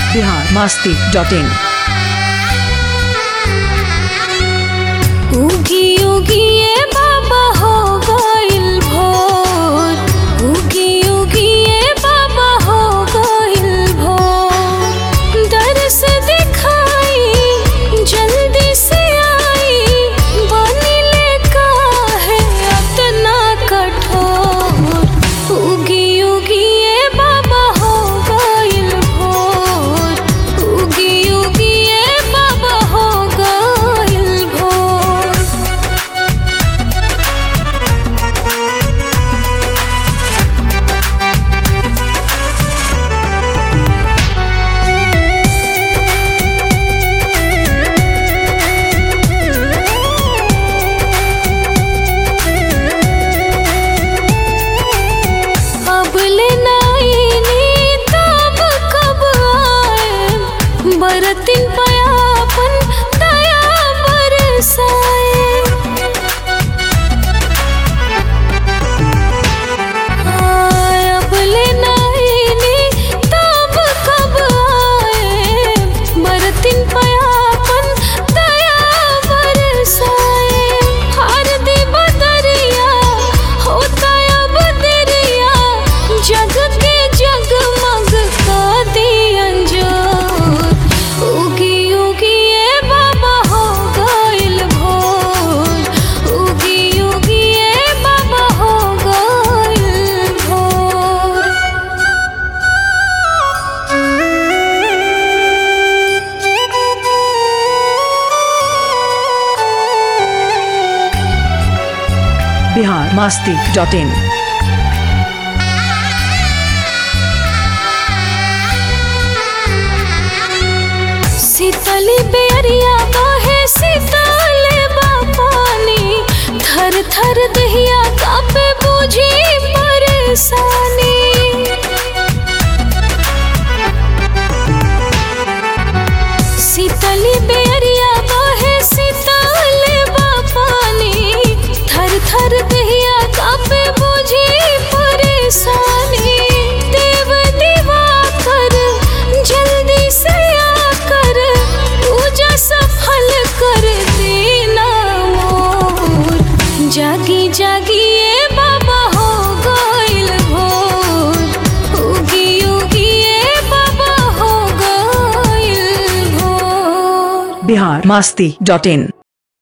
Bihar Masti dot in उगी उगी ये बाबा हो गइल भोर उगी उगी ये बाबा हो गइल भोर दरस दिखाई जल्दी से आई बनिले काहे अतना कठोर उगी उगी ये बाबा हो गइल भोर उगी उगी ये बाबा हो गइल भोर अब ले नाइनी तब कब आए बरतिन पयापन दया बरसाए आय अब ले नाइनी तब कब आए बरतिन पयापन दया बरसाए हर दी बदरिया होता अब दरिया जग के जगमग का दियन जो उगी उगी ये बाबा हो गइल भोर उगी उगी ये बाबा हो गइल भोर बिहार मास्ती डॉट इन शीतली बेरिया बहे शीतल पानी थर थर दहिया कापे बुझी परेशानी शीतली बेरिया बहे शीतल पानी थर थर दहिया कापे बुझी परेशानी देव दीवा कर जल्दी से आकर पूजा सफल कर देना मोर जागी जागी ये बाबा हो गइल भोर उगी उगी ये बाबा हो गइल भोर बिहार मास्ती डॉट इन